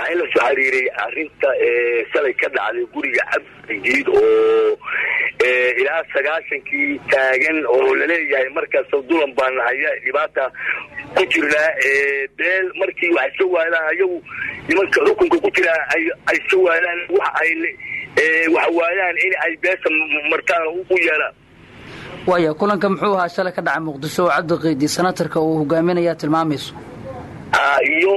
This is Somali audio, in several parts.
waxaa in la soo xiriiray arrinta shalay ka dhacday guriga cabdijiid oo ilaa sagaashankii taagan oo laleeyahay markaas dulan baan haya dhibaata ku jirnaa beel markii wax iska waadaan ayagu nimanka xukunka ku jiraa ay iska waadaan wax ay waxa waayaan in ay beesha martaan u yeelaan waaya kulanka muxuu ahaa shalay ka dhacay muqdisho oo cabdiqiidi senatarka uu hogaaminayaa tilmaamayso iyo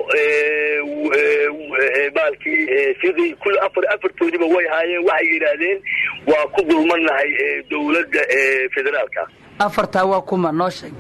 baalkii sidii kul afar afartoodiba way haayeen waxay yidhaahdeen waa ku dulmanahay dowladda federaalka afartaa waa kuma noo sheeg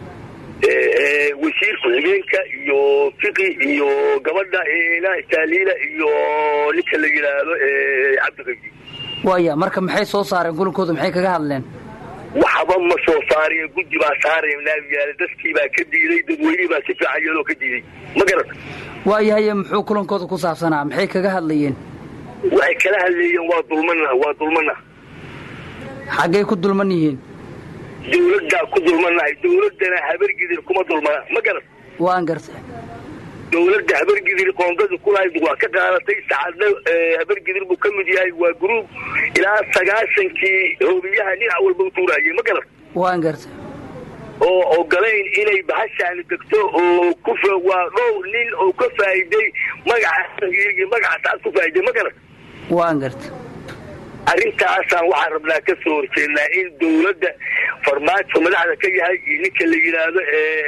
wasiir ku-xigeenka iyo fiqi iyo gabadha taaliila iyo ninka la yidhaahdo cabdiqidi waaya marka maxay soo saareen kulankooda maxay kaga hadleen waxba ma soo saariya guddi baa saaraynayaal dadkii baa ka diiday dadweynihii baa si fiican iyadoo ka diiday ma garata waayahaye muxuu kulankooda ku saabsanaa maxay kaga hadlayeen waxay kala hadleeyeen waa dulmana waa dulmana xaggay ku dulman yihiin dawladdaa ku dulmanahay dawladdana habargidir kuma dulmana ma garat waan gartay dawladda habargidir qoondada kulahayd waa ka qaadatay saacadna habargidir buu ka mid yahay waa gruub ilaa sagaashankii hoobiyaha dhinac walba u tuurayay ma garat waan gartay oo ogolayn inay bahashaani degto oo ku waa dhowr nin oo ka faa'iiday magaca magaca saad ku faa'iiday ma garat waan gartay arrintaasaan waxaan rabnaa ka soo horjeednaa in dawladda farmaajo madaxda ka yahay iyo ninka la yidhaahdo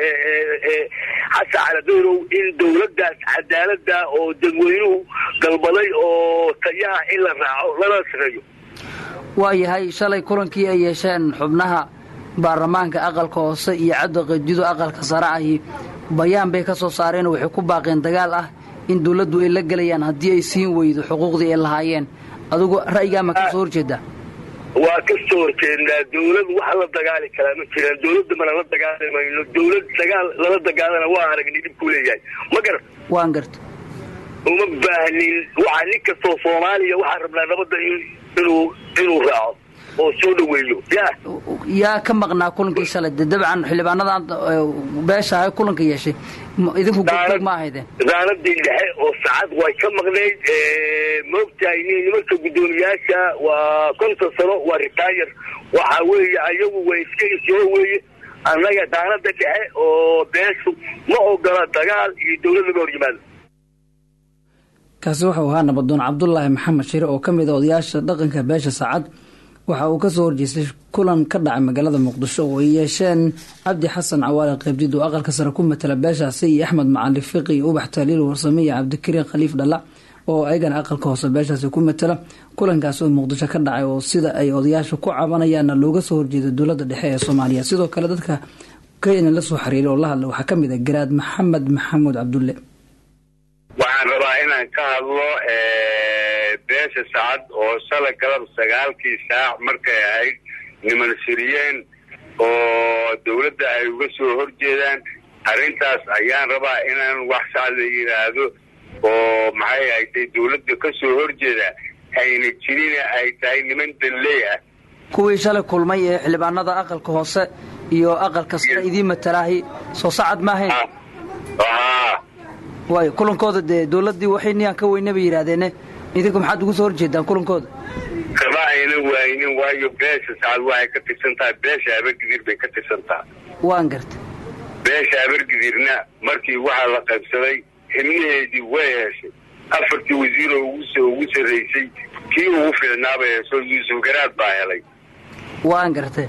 xasan caladeyrow in dawladdaas cadaalada oo dadweynuhu galbaday oo tayaha in la raaco lala shaqeeyo waayahay shalay kulankii ay yeesheen xubnaha baarlamaanka aqalka hoose iyo cadda qadido aqalka sare ahi bayaan bay ka soo saareen waxay ku baaqeen dagaal ah in dawladdu ay la gelayaan haddii ay siin weydo xuquuqdii ay lahaayeen adigu ra'yigaa ma ka soo horjeedaa waa ka soo horjeednaa dawlad wax la dagaali karaa ma jiraan dawladda mana la dagaalamayno dawlad dagaal lala dagaalana waa aragnay dhibkuu leeyahay ma garat waan garta uma baahnin waxaa nin kastoo soomaaliya waxaan rabnaa nabadda inuu inuu raaco oo soo dhaweeyo ya yaa ka maqnaa kulankii shalay de dabcan xildhibaanadan beesha ahay kulanka yeeshay idinku goobjoog ma ahaydeen raanadii dhexe oo saacad way ka maqnayd maogtahay nimanka guddoomiyaasha waa konton sano waa ritaayar waxa weeye ayagu way iska isoo weeye annaga daanada dhexe oo beeshu ma ogola dagaal iyo dawlad laga hor yimaado kaasi wuxuu ahaa nabadoon cabdulaahi maxamed shire oo ka mid a odayaasha dhaqanka beesha saacad waxa uu ka soo horjeestay kulan ka dhacay magaalada muqdisho oo ay yeesheen cabdi xasan cawaale qaybdid oo aqalka sare ku matala beeshaasi iyo axmed macali fiqi iyo ubax taaliil warsame iyo cabdikariin khaliif dhalla oo ayagana aqalka hoose beeshaasi ku matala kulankaas oo muqdisho ka dhacay oo sida ay odayaasha ku cabanayaanna looga soo horjeeda dowladda dhexe ee soomaaliya sidoo kale dadka kenya la soo xiriiray oo la hadla waxaa ka mid a garaad maxamed maxamuud cabdulle waxaan rabaa inaan ka hadlo beesha sacad oo shala galab sagaalkii saac markay ahayd niman siriyeen oo dawladda ay uga soo horjeedaan arrintaas ayaan rabaa inaan wax sacad la yidhaahdo oo maxay ahaydee dawladda ka soo horjeeda ayna jirina ay tahay niman danley ah kuwii shalay kulmay ee xildhibaanada aqalka hoose iyo aqalka sare idiin matalaahi soo sacad ma ahayn waayo kulankooda dee dawladdii waxay niyaan ka weyne bay yidhahdeene idinku maxaad ugu soo horjeedaan kulankooda kama ayna waaynin waayo beesha sacad waxay ka tirsan tahay beesha habargidir bay ka tirsan tahay waan garta beesha habargidirna markii waxaa la qaybsaday xibnaheedii way heshay afartii wasiir oo ugu sarraysay kii ugu fiicnaabay hesho yuusuf garaad baa helay waan gartee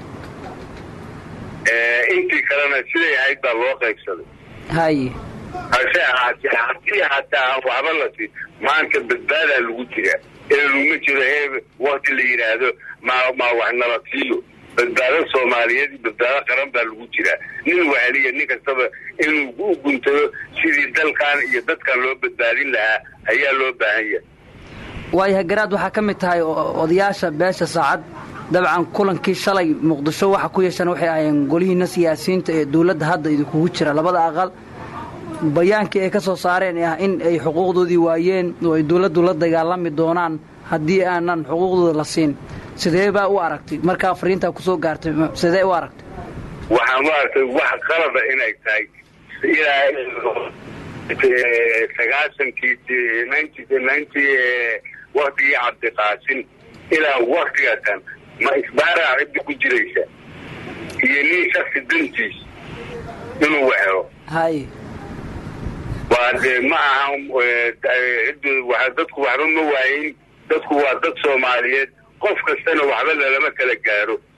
intii kalena siday ahayd baa loo qaybsaday haye hase ahaatee haddii hataa aan waxba la siin maanta badbaadaa lagu jiraa ee laguma jiro he wakti la yidhaahdo ma ma wax nala siiyo badbaado soomaaliyeed badbaado qaran baa lagu jiraa nin wahaliya nin kastaba inuu u guntado sidii dalkan iyo dadkan loo badbaadin lahaa ayaa loo baahan yahay waayahay garaad waxaa ka mid tahay odayaasha beesha saacad dabcan kulankii shalay muqdisho waxa ku yeesheen waxay ahaayeen golihiina siyaasiyiinta ee dawladda hadda idinkugu jira labada aqal bayaankii ay ka soo saareen ee ah in ay xuquuqdoodii waayeen oo ay dawladdu la dagaalami doonaan haddii aanan xuquuqdooda la siin sidee baa u aragtay markaa fariintaa kusoo gaartay sidee u aragtay waxaan u aragtay wax qalada inay tahay sagaashankii ninety ninety waktigii cabdiqaasim ilaa waktiga kan ma isbaaraa ciddi ku jiraysa iyo nin shaksi dantiis inuu wehelo hay waa dee ma aha dadku waxba ma waayin dadku waa dad soomaaliyeed qof kastana waxba lalama kala gaaro